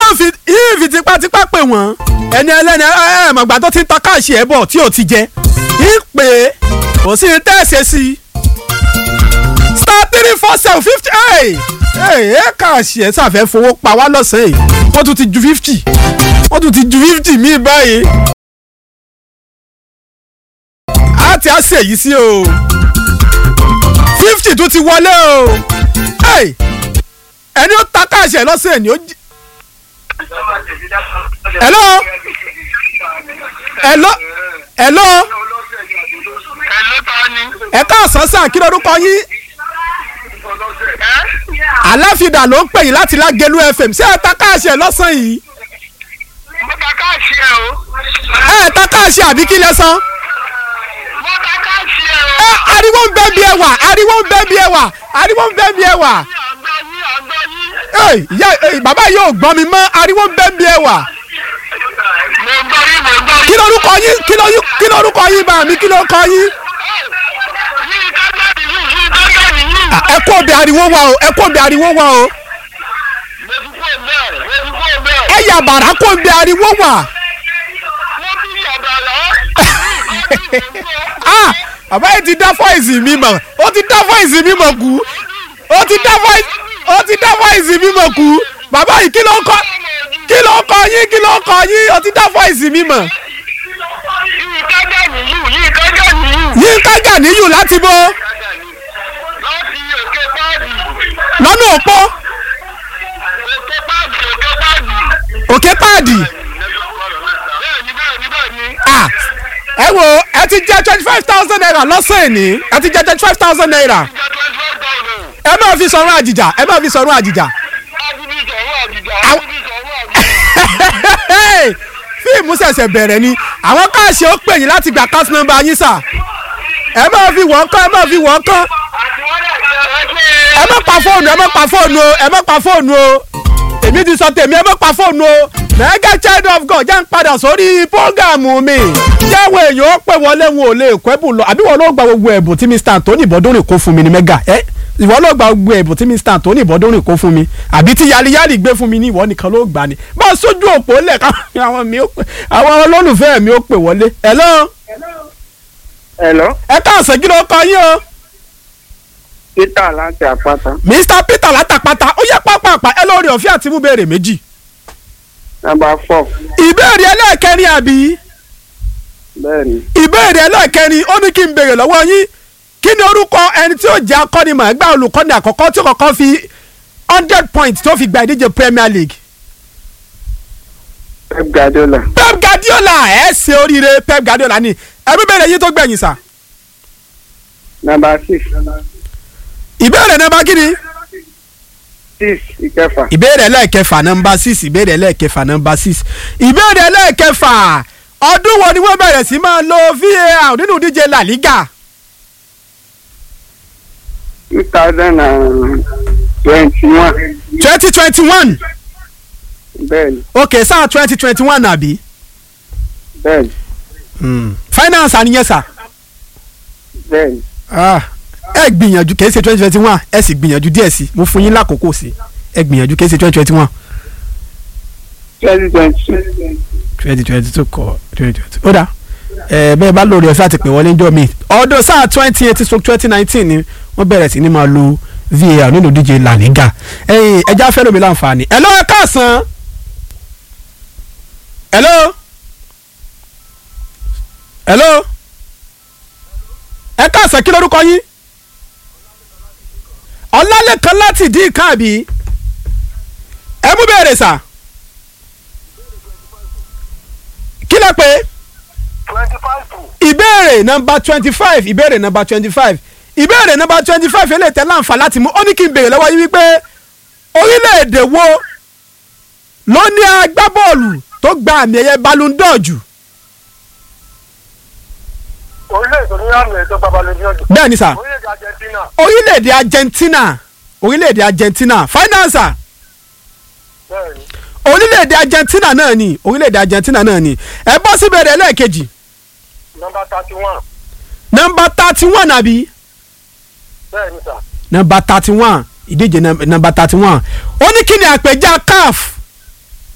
yóò fi yóò fi tipátipá pè wọ́n ẹni ẹlẹ́ni ẹ ẹ mọ̀gbà tó ti ń ta káàṣì ẹ̀ bọ̀ tí ò ti jẹ ń pè é kò sí ní tẹ́ẹ̀sẹ̀ sí i star three four seven fifty ẹ̀ ẹ̀ káàṣì ẹ̀ sàfẹ́ fowó pa wá lọ́sàn-án yìí wọ́n tún ti ju fifty wọ́n tún ti ju fifty míì báyìí á ti á ṣe èyí sí o fifty tún ti wọlé o Hey! ẹni ó ta káàṣì ẹ̀ lọ́sàn-án ni ó jí. Hello? Hello? Hello? Hello, ta ni? ẹ káàsán sàn kí lorúkọ yín Ẹ́ aláfidà ló ń pè yín láti lágẹlú fm ṣé ẹ ta káàṣì ẹ lọ́sàn yìí mo ta káàṣì ẹ o. ẹ ta káàṣì àbí kí lẹ san Mo ta káàṣì ẹ o. ẹ ariwo ń bẹ bí ẹ wà ariwo ń bẹ bí ẹ wà ariwo ń bẹ bí ẹ wà Àgbọ̀ yín, àgbọ̀ yín. ẹ ìyá ẹ, bàbá yìí ò gbọ́ mi mọ́ ariwo ń bẹ bí ẹ wà Mo gbọ́ yín, mo gbọ́ kí yín. lorúkọ yín kí lorúkọ kí lorúkọ yín bá mi kí lorúkọ yín Yín kájá nìyí, yín kájá nìyí. À, ẹ kó òbí ariwo wà o ẹ kó òbí ariwo wà o Mo ti kó bẹ́ẹ̀, mo ti kó bẹ́ẹ̀. ẹ yà bàrà kó òbí ariwo wà. Mo ti yàgbà lọ. ah bàbá yìí ti dá fọ́ìsì mi mọ̀ ó ti dá fọ́ìsì mi mọ̀ kú ó ti dá fọ́ìsì ó ti dá fọ́ìsì mi mọ̀ kú bàbá yìí kí ló ń kọ́ kí ló ń kọ́ yín kí ló ń kọ́ yín ó ti dá fọ́ìsì mi mọ̀ Yín kájá nìyí, yín kájá nìyí. yín kájà níyù láti bó Láti òkè páàdì. lọ́nà òpó Òkè páàdì, òkè páàdì. òkè páàdì Bẹ́ẹ̀ni, bẹ́ẹ̀ni, bẹ́ẹ̀ni. ah ẹ wo ẹ ti jẹ twenty five thousand naira lọ́sàn-án ní ẹ ti jẹ twenty five thousand naira Ìjà twenty five thousand. ẹ máa fi sọ̀rọ̀ àjìjà ẹ máa fi sọ̀rọ̀ àjìjà Adúbí sọ̀rọ̀ àjìjà, Àwọn- adúbí sọ̀rọ̀ àjìjà. fíìmù ṣẹ̀ṣẹ̀ bẹ̀rẹ̀ ni àwọn káàṣì ó pè yín láti gba káàsì nọ́mbà yín sà ẹ máa fi wọ́n kán ẹ máa fi wọ́n kán ẹ má pa fóònù ẹ má pa fóònù o ẹ má pa fóònù o èmi ti sọ tèmi ẹ má pa fóònù o mega child of god jẹ́ ń padà sórí prógámù mi jẹ́wọ́ èèyàn ó pè wọlé wọn ò lè kọ́ ẹ̀bùn lọ àbí wọn ló gba gbogbo ẹ̀bùn tí mr anthony bọ́dúnrìn kó fún mi ní mega ẹ ìwọ ló gba gbogbo ẹ̀bùn tí mr anthony bọ́dúnrìn kó fún mi àbí tí yaliyali gbé fún mi ní ìwọ nìkan ló gbà ní bá a sójú òpó lẹ̀ káwọn àwọn mi ó pè àwọn olólùfẹ́ mi ó pè wọlé hello Hello, ẹ káàsán kí ló kọ yín o Peter láti àpáta. mr peter látàpátá ó yẹ pápápá ẹ lórí ọ̀fẹ́ àti mú béèrè méjì Nọ́mbà four. ìbéèrè ẹlẹ́ẹ̀kẹrin àbí Bẹ́ẹ̀ni, ìbéèrè ẹlẹ́ẹ̀kẹrin ó ní kí n béèrè lọ́wọ́ yín kí ni orúkọ ẹni tí ó jẹ́ akọ́nimọ̀ọ́gbá olùkọ́ni àkọ́kọ́ tí ó kọ́kọ́ fi hundred points tó fi gba ìdíje premier league Pep Guardiola. pep guardiola ẹ ṣe oríire pep guardiola ni ẹbí béèrè yín tó gbẹ̀yìn sà Nọ́mbà six. ìbéèrè nọ́mbà kí ni Six ìkẹfà. ìbéèrè ẹlẹ́ẹ̀kẹfà nọ́mbà six ìbéèrè ẹlẹ́ẹ̀kẹfà nọ́mbà six ìbéèrè ẹlẹ́ẹ̀kẹfà ọdún wo ni wọ́n bẹ̀rẹ̀ sí máa lo var nínú ìdíje la liga Two thousand and twenty-one. twenty twenty one Bẹ́ẹ̀ni, ok sáà twenty twenty one àbí. bẹ́ẹ̀ni, finance àníyàn sà. bẹ́ẹ̀ni. Ah, ẹ gbìyànjú kìí ṣe twenty twenty one ẹ sì gbìyànjú díẹ̀ sí mo fún yín lákòókò sí ẹ gbìyànjú kìí ṣe twenty twenty one. Twenty twenty-two. twenty twenty two kọ twenty twenty ó dà ẹ bẹ́ẹ̀ bá lórí ọ̀fẹ́ àti pè wọlé ńjọ́ mi ọdún sáà twenty eighteen stroke twenty nineteen ni wọ́n bẹ̀rẹ̀ sí ni máa lo var nínú díje la liga ẹ̀yin ẹja fẹ́ lómi láǹfààní ẹ̀ lọ́wọ́ káàsán hello hello ẹ káàsán kí lórúkọ yín ọlálẹ́kan láti dín káàbí ẹ mú bẹ̀rẹ̀ sà kí lẹ pé twenty five to ìbéèrè nọmba twenty five ìbéèrè nọmba twenty five ìbéèrè nọmba twenty five eléyìí tẹ́ láǹfà láti mú ó ní kí n béèrè lọ́wọ́ yín wípé orílẹ̀-èdè wo ló ní agbábọ́ọ̀lù tó gba àmì ẹ̀yẹ Ballon d'Or jù orílẹ̀-èdè ní àmì ẹ̀tọ́ babalẹ̀ ní ọjọ́ bẹ́ẹ̀ ni sà orílẹ̀-èdè Argentina orílẹ̀-èdè Argentina orílẹ̀-èdè Argentina finance bẹ́ẹ̀ ni orílẹ̀-èdè Argentina náà ni orílẹ̀-èdè Argentina náà ni ẹ bọ́ sí ìbéèrè ẹlẹ́ẹ̀kejì nọ́mbà thirty one nọmba thirty one àbí bẹ́ẹ̀ ni sà nọmba thirty one ìdíje nọmba thirty one ó ní kí ni àpèjá CAF